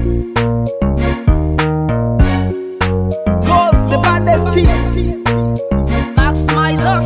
Goes the baddest team. Max Mizer.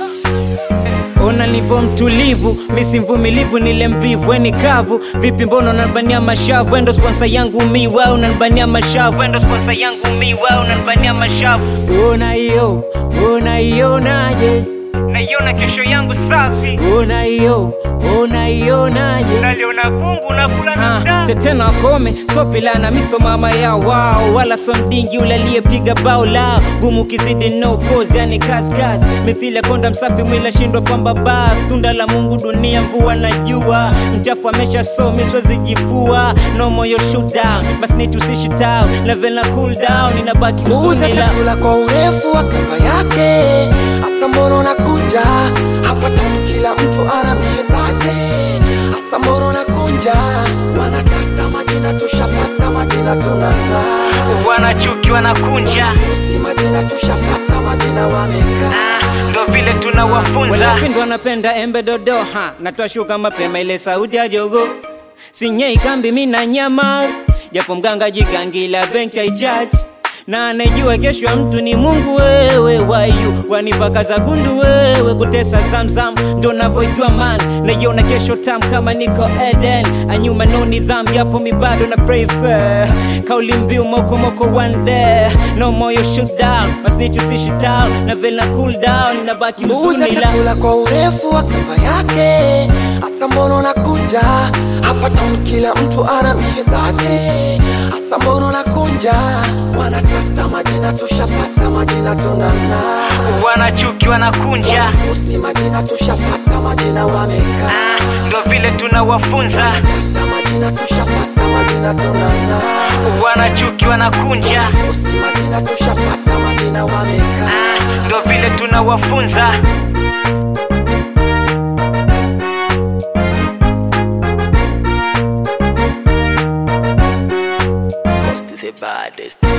Ona nilivyo mtulivu, misi mvumilivu, nile mbivu, weni kavu. Vipi mbona unanibania mashavu? Endo sponsor yangu mi, wewe unanibania mashavu. Endo sponsor yangu mi, wewe unanibania mashavu. Ona hiyo, ona hiyo naje, naiona kesho yangu safi. Ona hiyo, ona hiyo naje, naliona fungu nakula na ah, tete na kome sopila na miso mama ya wao wala so mdingi ule aliyepiga bao lao gumu kizidi no pose yani kaskaz mithili ya konda msafi mwila shindwa pamba bas tunda la mungu dunia mvua na jua mchafu amesha so miswezi jifua no moyo shoot down basi nitusishi town level na cool down inabaki Muuza huzuni la chakula kwa urefu wa kamba yake, hasa mbona unakunja hapa tamu, kila mtu ana mishe zake, hasa mbona unakunja, wanatafuta majina, tushapata majina, tunang'aa wanachuki wanakunja usi majina, tushapata majina, wamekaa ndo vile tunawafunza wanapindo wanapenda embe dodoha na twashuka mapema ile sauti ya jogo sinyei kambi mina nyama japo mganga jigangila benki haichaji na anajua kesho ya mtu ni mungu wewe wayu wanipaka za gundu wewe kutesa zamzam ndo navyojua man naiona kesho tam kama niko eden anyuma no nidham japo mi bado na pray fair kauli mbiu mokomoko one day no moyo shoot down masnichusishi town na vile na cool down inabaki Muuza mzuni la chakula kwa urefu wa kamba yake, hasa mbona unakunja hapa tamu, kila mtu ana mishe zake, hasa mbona unakunja, wanatafuta majina, tushapata majina, tunang'aa wanachuki wanakunja usi majina, tushapata majina, wamekaa ndo vile tunawafunza tafuta majina, tushapata majina, tunang'aa wanachuki wanakunja usi majina, tushapata majina, wamekaa ndo vile tunawafunza Most the baddest.